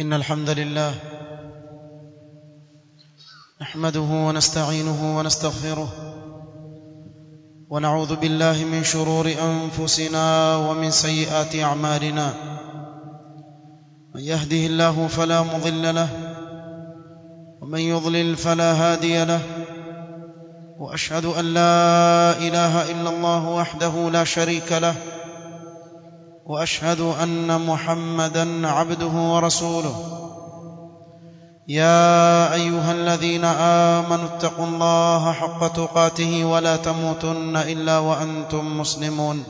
إن الحمد لله نحمده ونستعينه ونستغفره ونعوذ بالله من شرور أنفسنا ومن سيئات أعمالنا من يهده الله فلا مضل له ومن يضلل فلا هادي له واشهد ان لا اله الا الله وحده لا شريك له واشهد ان محمدا عبده ورسوله يا ايها الذين امنوا اتقوا الله حق تقاته ولا تموتن الا وانتم مسلمون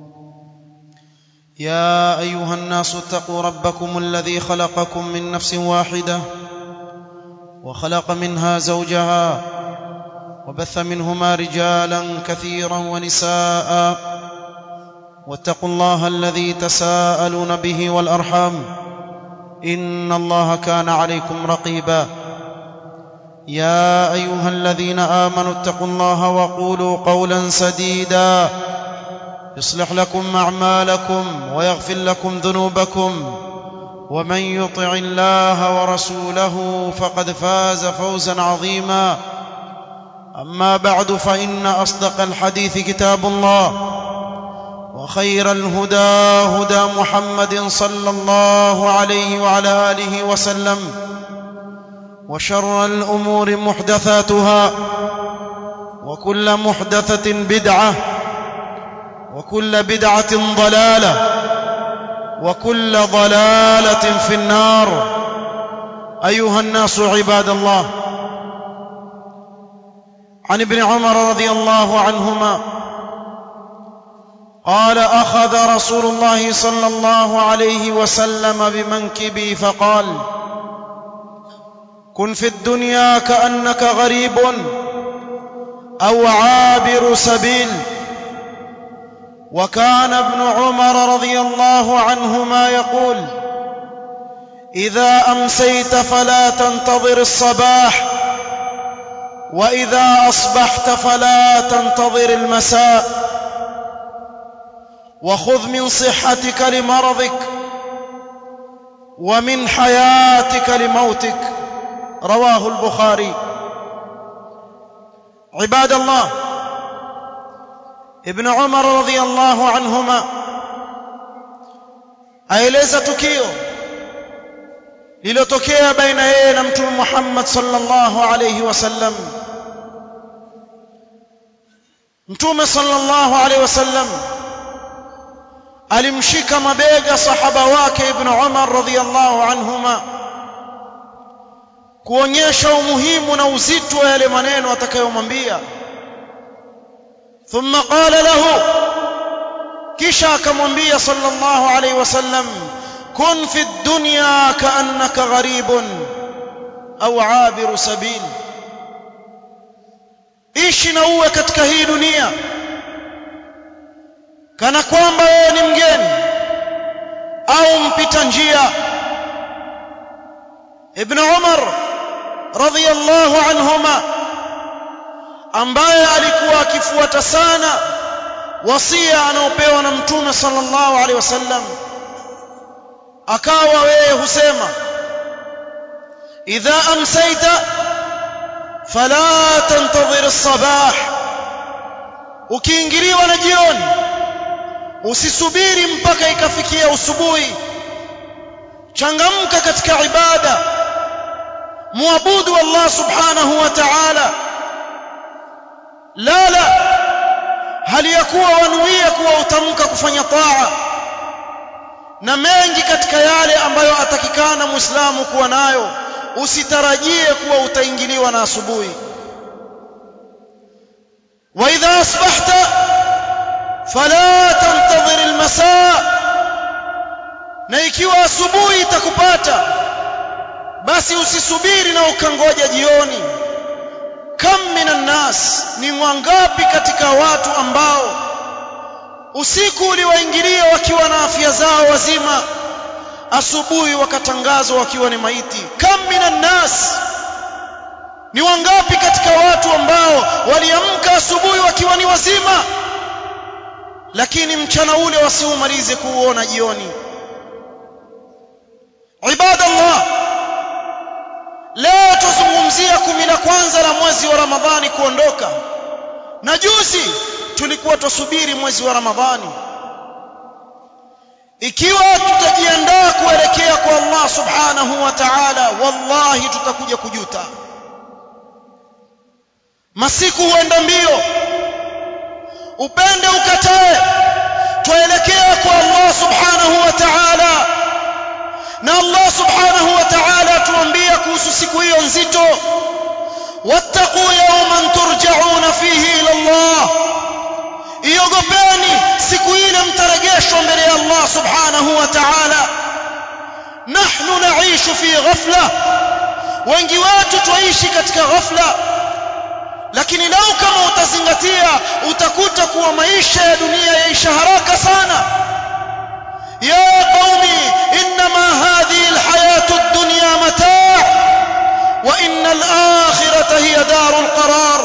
يا ايها الناس اتقوا ربكم الذي خلقكم من نفس واحده وخلق منها زوجها وبث منهما رجالا كثيرا ونساء واتقوا الله الذي تساءلون به والارحام ان الله كان عليكم رقيبا يا ايها الذين امنوا اتقوا الله وقولوا قولا سديدا يصلح لكم اعمالكم ويغفر لكم ذنوبكم ومن يطع الله ورسوله فقد فاز فوزا عظيما اما بعد فان اصدق الحديث كتاب الله وخير الهدى هدى محمد صلى الله عليه وعلى اله وسلم وشر الامور محدثاتها وكل محدثه بدعه وكل بدعه ضلاله وكل ضلاله في النار ايها الناس عباد الله عن ابن عمر رضي الله عنهما قال اخذ رسول الله صلى الله عليه وسلم بمنكبي فقال كن في الدنيا كانك غريب او عابر سبيل وكان ابن عمر رضي الله عنهما يقول اذا امسيت فلا تنتظر الصباح واذا اصبحت فلا تنتظر المساء وخذ من صحتك لمرضك ومن حياتك لموتك رواه البخاري عباد الله ابن عمر radhiyallahu anhuma aeleza tukio lililotokea baina yeye na mtume Muhammad sallallahu alayhi wasallam mtume sallallahu alayhi wasallam alimshika mabega sahaba wake ibn Umar radhiyallahu anhuma kuonyesha umuhimu na uzito wa yale maneno atakayomwambia ثم قال له kisha akamwambia sallallahu alayhi wasallam kun fi dunya kaannaka gharibun au abiru sabil ishi na uwe katika hii dunia kana kwamba wewe ni mgeni au mpita njia ibn umar radhiyallahu anhuma ambaye alikuwa akifuata sana wasia anaopewa na mtume sallallahu alaihi wasallam akawa wewe husema idha amsayta fala tantadhir as-sabah ukiingiliwa na jioni usisubiri mpaka ikafikia usubuhi changamka katika ibada muabudu Allah subhanahu wa ta'ala la la hali ya kuwa wanuia kuwa utamka kufanya taa na mengi katika yale ambayo atakikana muislamu kuwa nayo usitarajie kuwa utaingiliwa na asubuhi wa idha asbahta fala tantadhir almasaa na ikiwa asubuhi itakupata basi usisubiri na ukangoja jioni kam minan nas ni wangapi katika watu ambao usiku uliwaingilia wakiwa na afya zao wazima asubuhi wakatangazwa wakiwa ni maiti kam minan nas ni wangapi katika watu ambao waliamka asubuhi wakiwa ni wazima lakini mchana ule wasiumalize kuuona jioni ibadallah tuzungumzia kumi la kwanza la mwezi wa Ramadhani kuondoka na juzi tulikuwa tusubiri mwezi wa Ramadhani ikiwa tutajiandaa kuelekea kwa Allah subhanahu wa ta'ala wallahi tutakuja kujuta masiku huenda mbio upende ukatae tuelekea kwa Allah subhanahu wa ta'ala na Allah subhanahu wa ta'ala tuambia kuhusu siku hiyo nzito wattaqu yawman turja'una fihi ila Allah iogopeni siku ile mtarejeshwa mbele ya Allah subhanahu wa ta'ala nahnu naishu fi ghafla wengi wetu tuishi katika ghafla lakini lau kama utazingatia utakuta kuwa maisha ya dunia yaisha haraka sana ya qaumi inma hadhihi alhayatu ad-dunya mataa wa inna al-akhirata hiya darul qarar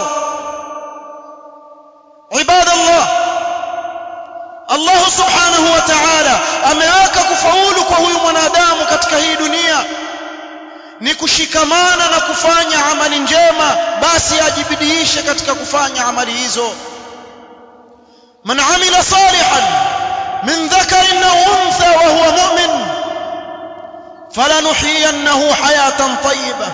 عباد الله Allah subhanahu wa ta'ala ameweka kufaulu kwa huyu mwanadamu katika hii dunia ni kushikamana na kufanya amali njema basi ajibidiishe katika kufanya amali hizo man amila salihan min dhakarin aw untha wa huwa mu'min falanuhyiyannahu hayatan tayyibah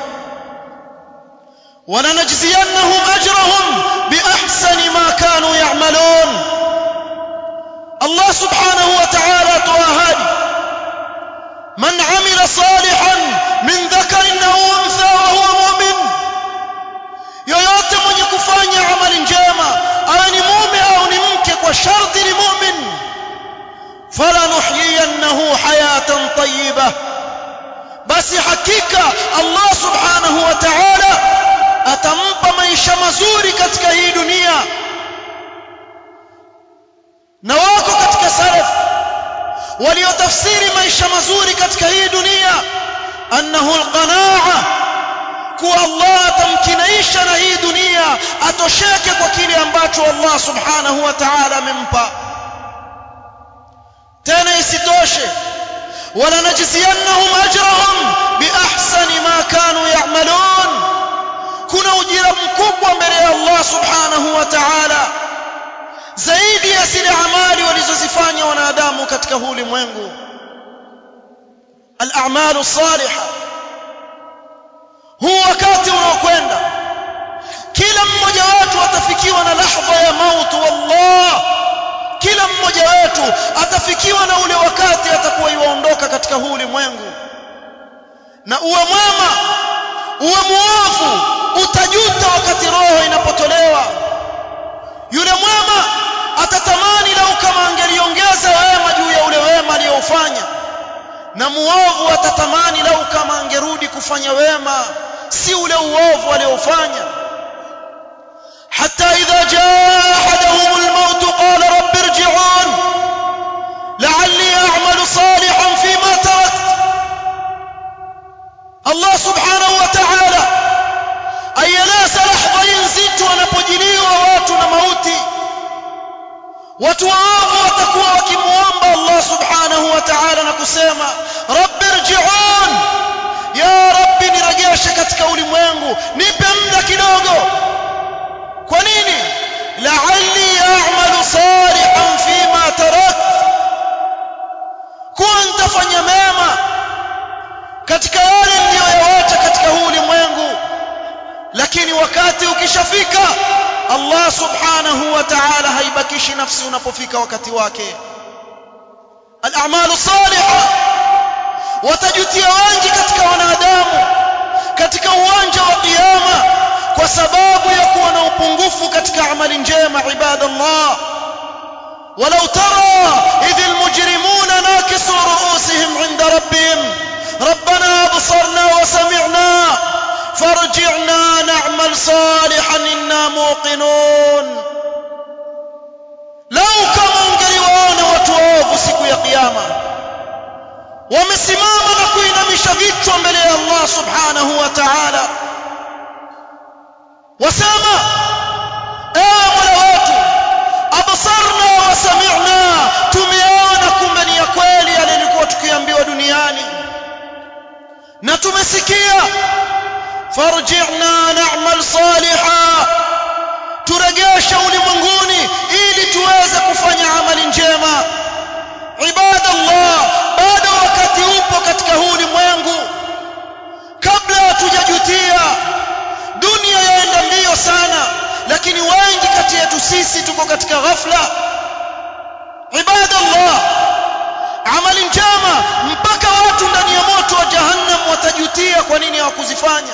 ولنجزينهم أجرهم بأحسن ما كانوا يعملون الله سبحانه وتعالى تواهدي من عمل صالحا من ذكر أو أنثى وهو مؤمن yoyote mwenye kufanya amali njema awe ni mume au ni mke kwa sharti ni mumin falanuhyiyannahu hayatan tayyiba basi hakika Allah subhanahu wa ta'ala atampa maisha mazuri katika hii dunia na wako katika salaf waliotafsiri maisha mazuri katika hii dunia annahu alqanaa kuwa Allah atamkinaisha na hii dunia atosheke kwa kile ambacho Allah subhanahu wa ta'ala amempa tena isitoshe wala najziyannahum ajrahum biahsani ma kanu ya'malun kuna ujira mkubwa mbele ya Allah subhanahu wa ta'ala zaidi ya zile amali walizozifanya wanadamu katika huu ulimwengu al-a'malu salihah huu wakati unaokwenda kila mmoja wetu atafikiwa na lahdha ya mauti wallah kila mmoja wetu atafikiwa na ule wakati atakuwa yuondoka katika huu ulimwengu na uwe mwema uwe muovu utajuta wakati roho inapotolewa yule mwema atatamani lau kama angeliongeza wema juu ya ule wema aliyofanya na muovu atatamani lau kama angerudi kufanya wema si ule uovu aliofanya حتى إذا جاء أحدهم الموت قال رب ارجعون لعلي أعمل صالحا فيما تركت الله سبحانه وتعالى أيلاس لحظة ينزت wanapojiliwa watu na mauti watu waovu watakuwa wakimuomba Allah subhanahu wa ta'ala na kusema rabbi irji'un ya rabbi nirejeshe katika ulimwengu nipe muda kidogo kwa nini la'alli a'malu salihan fima tarak kuwa nitafanya mema katika yale niliyoyawacha katika huu ulimwengu lakini wakati ukishafika Allah subhanahu wa ta'ala haibakishi nafsi unapofika wakati wake al-a'malu salihah watajutia wengi katika wanadamu katika uwanja wa kiyama kwa sababu ya kuwa na upungufu katika amali njema ibadallah ولو ترى إذ المجرمون ناكسوا رؤوسهم عند ربهم ربنا أبصرنا وسمعنا فارجعنا نعمل صالحا إنا موقنون لو كما ungeliwaona watu waovu siku ya kiyama wamesimama na kuinamisha vichwa mbele ya Allah subhanahu wa ta'ala wasema ewe mola wetu absarna wa sami'na tumeona kumbe ni ya kweli yale tulikuwa tukiambiwa duniani na tumesikia farji'na na'mal salihan turegeshe ulimwenguni ili tuweze kufanya amali njema ibadallah bado wakati upo katika huu ulimwengu kabla hatujajutia dunia yaenda mbio sana lakini wengi kati yetu sisi tuko katika ghafla ibadallah amali njema mpaka watu ndani ya moto wa jahannam watajutia kwa nini hawakuzifanya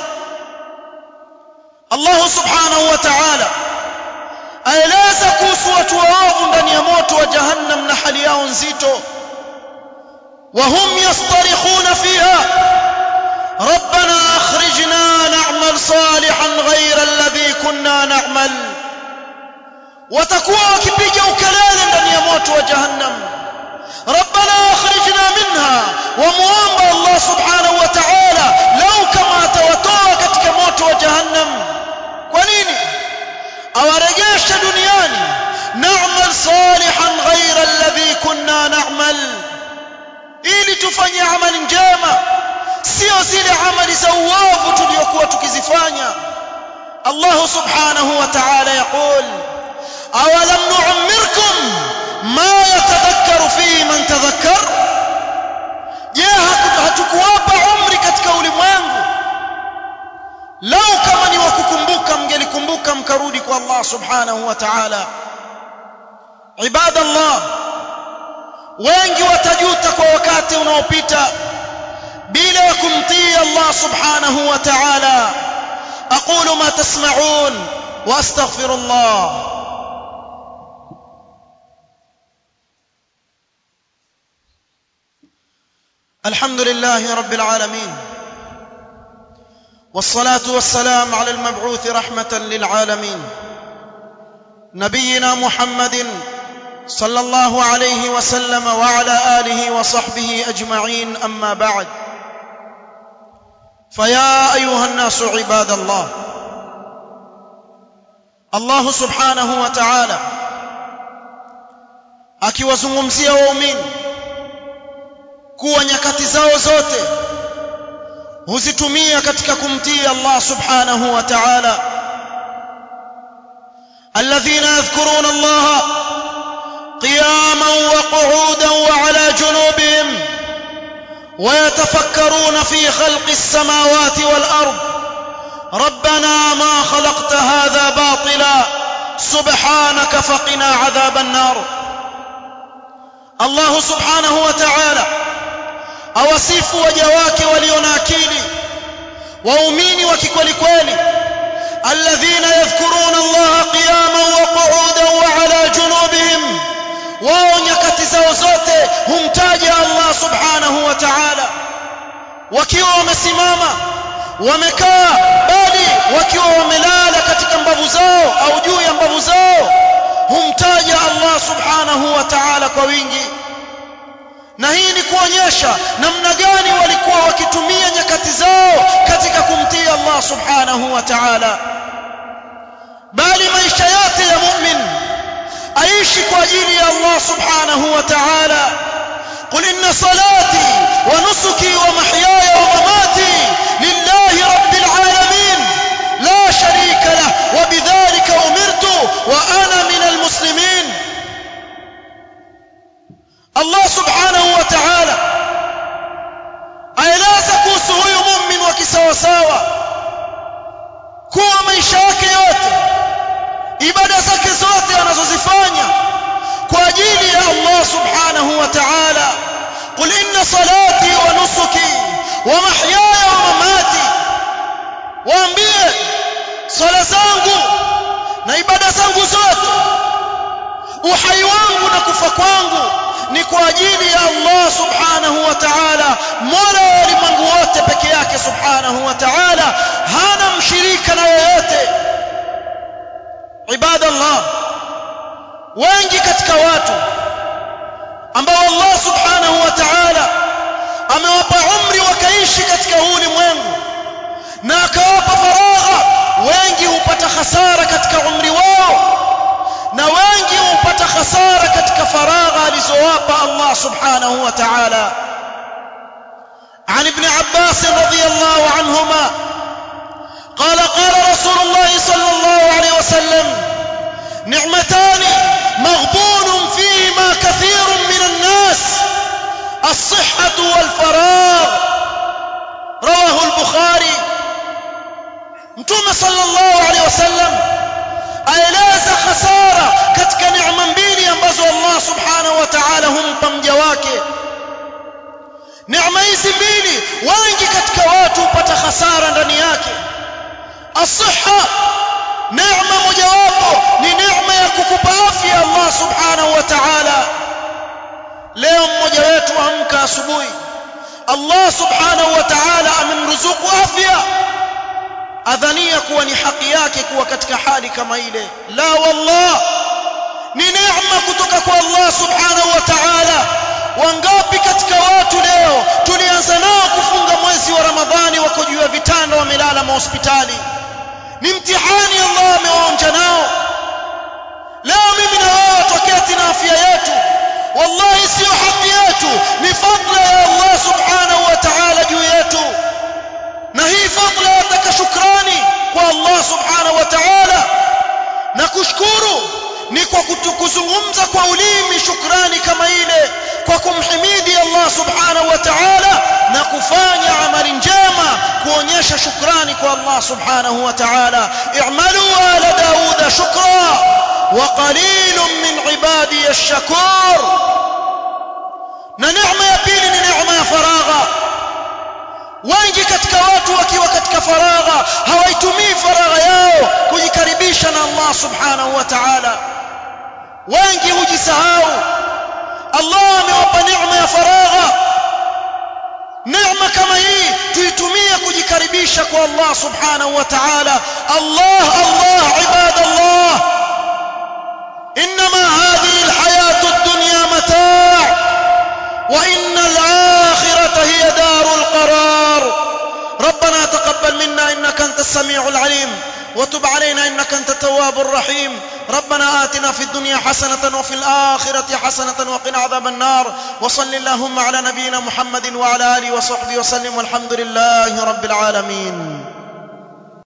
Allah subhanahu wa ta'ala aeleza kuhusu watu waovu ndani ya moto wa jahannam na hali yao nzito وهم يصطرخون فيها ربنا اخرجنا نعمل صالحا غير الذي كنا نعمل watakuwa wakipiga ukelele ndani ya moto wa jahannam ربنا اخرجنا منها وموomba Allah subhanahu wa ta'ala lau kama atawatoa katika moto wa jahannam kwa nini awarejeshe duniani na'mal salihan ghayra alladhi kunna na'mal ili tufanye amali njema sio zile amali za uovu tuliyokuwa tukizifanya Allah subhanahu wa ta'ala yaqul awalam nu'ammirkum ma yatadhakkaru fihi man tadhakkar je hatukuwapa umri katika ulimwengu lau kama ni wakukumbuka mngelikumbuka mkarudi kwa Allah subhanahu wa ta'ala ibadallah wengi watajuta kwa wakati unaopita bila ya kumtii Allah subhanahu wa ta'ala aqulu ma tasma'un wa astaghfirullah الحمد لله رب العالمين والصلاه والسلام على المبعوث رحمه للعالمين نبينا محمد صلى الله عليه وسلم وعلى اله وصحبه اجمعين اما بعد فيا ايها الناس عباد الله الله سبحانه وتعالى akiwazungumzia waumini kuwa nyakati zao zote huzitumia katika kumtii Allah subhanahu wa ta'ala alladhina yadhkuruna Allah قياما وقعودا وعلى جنوبهم ويتفكرون في خلق السماوات والارض ربنا ما خلقت هذا باطلا سبحانك فقنا عذاب النار الله سبحانه وتعالى awasifu waja wake walio na akili waumini wa kikweli kweli alladhina yadhkuruna allaha qiyaman wa qu'udan wa ala junubihim wao nyakati zao zote humtaja Allah subhanahu wa ta'ala wakiwa wamesimama wamekaa bali wakiwa wamelala katika mbavu zao au juu ya mbavu zao humtaja Allah subhanahu wa ta'ala kwa wingi na hii ni kuonyesha namna gani walikuwa wakitumia nyakati zao katika kumtii Allah subhanahu wa ta'ala bali maisha yote ya mu'min aishi kwa ajili ya Allah subhanahu wa ta'ala قل إن صلاتي ونسكي ومحياي ومماتي لله رب العالمين لا شريك له وبذلك أمرت وأنا من المسلمين الله سبحانه وتعالى aeleza kuhusu huyu mumin wa kisawasawa kuwa maisha yake yote ibada zake zote anazozifanya kwa ajili ya Allah subhanahu wa ta'ala qul inna salati wa nusuki wa mahyaya wa mamati waambie swala zangu na ibada zangu zote uhai wangu na kufa kwangu ni kwa ajili ya Allah subhanahu wa ta'ala mola wa ulimwengu wote peke yake subhanahu wa ta'ala hana mshirika na yoyote ibadallah wengi katika watu ambao Allah subhanahu wa ta'ala amewapa umri wakaishi katika huu ulimwengu na akawapa faragha wengi hupata hasara katika umri wao na wengi hupata hasara katika faragha alizowapa Allah subhanahu wa ta'ala عن ابن عباس رضي الله عنهما نعمتان مغبون فيهما كثير من الناس الصحة والفراغ رواه البخاري متوم صلى الله عليه وسلم aeleza hasara katika neema mbili ambazo Allah subhanahu wa ta'ala humpa mja wake neema hizi mbili wengi katika watu hupata hasara ndani yake asiha neema mojawapo ni neema ya kukupa afya Allah subhanahu wa ta'ala leo mmoja wetu amka asubuhi Allah subhanahu wa ta'ala amemruzuku afya adhania kuwa ni haki yake kuwa katika hali kama ile la wallah ni neema kutoka kwa Allah subhanahu wa ta'ala wangapi katika watu leo tulianza nao kufunga mwezi wa Ramadhani wako juu ya vitanda wamelala mahospitali ni mtihani Allah amewaonja nao leo mimi na wewe tuketi na afya yetu wallahi sio haki yetu ni fadla ya Allah subhanahu wa ta'ala juu yetu na hii fadla yataka shukrani kwa Allah subhanahu wa ta'ala na kushukuru ni kwa kuzungumza kwa ulimi shukrani kama ile kwa kumhimidi Allah subhanahu wa ta'ala na kufanya amali njema kuonyesha shukrani kwa Allah subhanahu wa ta'ala i'malu ala dauda shukra wa qalilun min ibadi ash-shakur na neema ya pili ni neema ya faragha wengi katika watu wakiwa katika faragha hawaitumii faragha yao kujikaribisha na Allah subhanahu wa ta'ala wengi hujisahau Allah amewapa neema ya faragha neema kama hii tuitumie kujikaribisha kwa Allah subhanahu wa ta'ala Allah Allah ibadallah انما هذه الحياه الدنيا متاع وان الاخره هي دار القرار ربنا تقبل منا انك انت السميع العليم وتب علينا انك انت التواب الرحيم ربنا آتنا في الدنيا حسنة وفي الآخرة حسنة وقنا عذاب النار وصل اللهم على نبينا محمد وعلى آله وصحبه وسلم والحمد لله رب العالمين